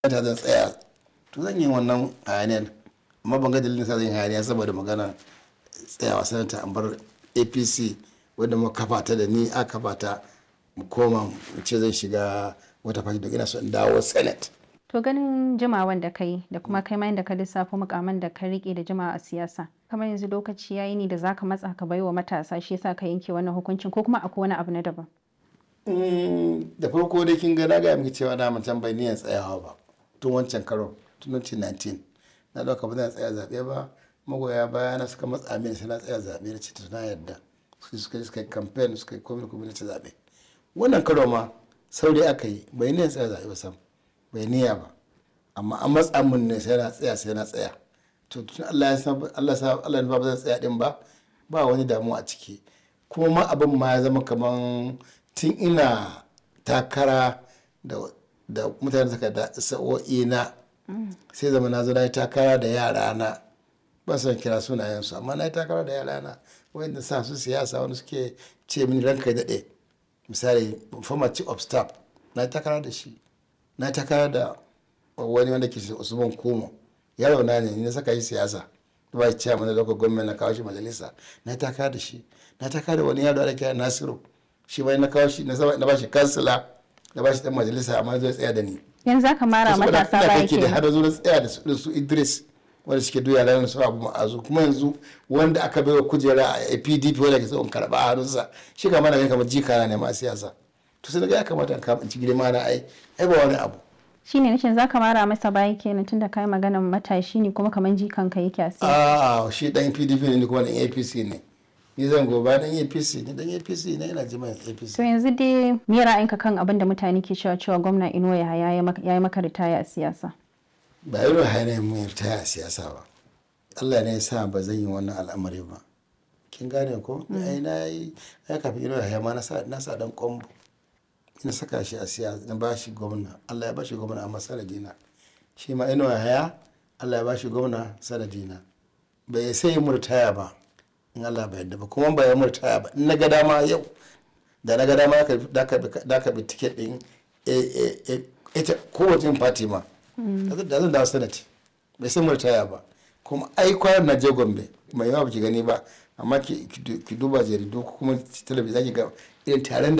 ta zan tsaya to zan yi wannan hayaniyar amma ban ga dalilin sa zan yi hayaniya saboda magana tsayawa sanata an bar apc wadda mu kafa ta da ni a kafa ta mu koma mu ce zan shiga wata fati da ina so in dawo senate To ganin jimawan da kai da kuma kai ma da ka lissafo mukaman da ka rike da jimawa a siyasa. Kamar yanzu lokaci yayi ne da zaka matsa ka baiwa matasa shi yasa ka yanke wannan hukuncin ko kuma akwai wani abu na daban. da farko dai kin ga na gaya miki cewa na mutum bai niyan tsayawa ba tun wancan karo tun 2019 na dauka ba zan tsaya zaɓe ba magoya baya na suka matsa mini sai na tsaya zaɓe na ce na yarda su suka yi suka yi campaign suka yi komai komai na ci zaɓe wannan karo ma saurayi aka yi bai niyan tsaya zaɓe ba sam bai niyya ba amma an matsa mun ne sai na tsaya sai na tsaya to tun Allah ya san Allah sa Allah ba zan tsaya din ba ba wani damuwa a ciki kuma ma abin ma ya zama kaman tun ina takara da da mutane suka da sa'o'i na sai zama na zo na yi takara da yara na ba son kira sunayensu amma na yi takara da yara na wanda sa su siyasa wani suke ce mini ranka daɗe misali former chief of staff na yi takara da shi na yi takara da wani wanda ke usman kumo yaro na ne na saka shi siyasa ba ya ciya mana lokacin gwamnati na kawo shi majalisa na yi takara da shi na yi takara da wani yaro da kira nasiru shi bai na kawo shi na ba shi kansila na ba shi dan majalisa amma zai tsaya da ni Yanzu zaka mara matasa baya kake da kenan. har zo na tsaya da su da su Idris wanda suke duya ranar su abu ma'azu kuma yanzu wanda aka bai wa kujera a PDP wanda ke son karba a hannunsa shi ka mana kamar jika ne ma siyasa to sai ga ya kamata in kama in ci girma na ai ai ba wani abu Shine nace zaka mara masa baya kenan tunda kai maganan matashi ne kuma kaman jikan ka yake a siyasa. a shi dan PDP ne ni kuma dan APC ne ni zan goba dan APC ne dan APC ne ina jima APC To yanzu dai me ra'ayinka kan abin da mutane ke cewa cewa gwamna Inuwa Yahaya ya yi maka ritaya a siyasa? ba irin hanyar mu ta a siyasa ba Allah ne ya sa ba zan yi wannan al'amari ba kin gane ko ai na yi ai kafin irin haya ma na sa na sa dan kombo ina saka shi a siyasa na bashi gwamna Allah ya bashi gwamna amma sanadina shi ma ina haya Allah ya bashi gwamna sanadina bai sai murtaya ba in Allah bai yadda ba kuma ba ya murtaya ba in na ga dama yau da na ga dama da ka da ka bi ticket din ita kowace yin party ma da zan dawo sanati bai san murtaya ba kuma ai kwanan na je gombe mai yawa baki gani ba amma ki duba jaridu ko kuma talabijin zaki ga irin taron da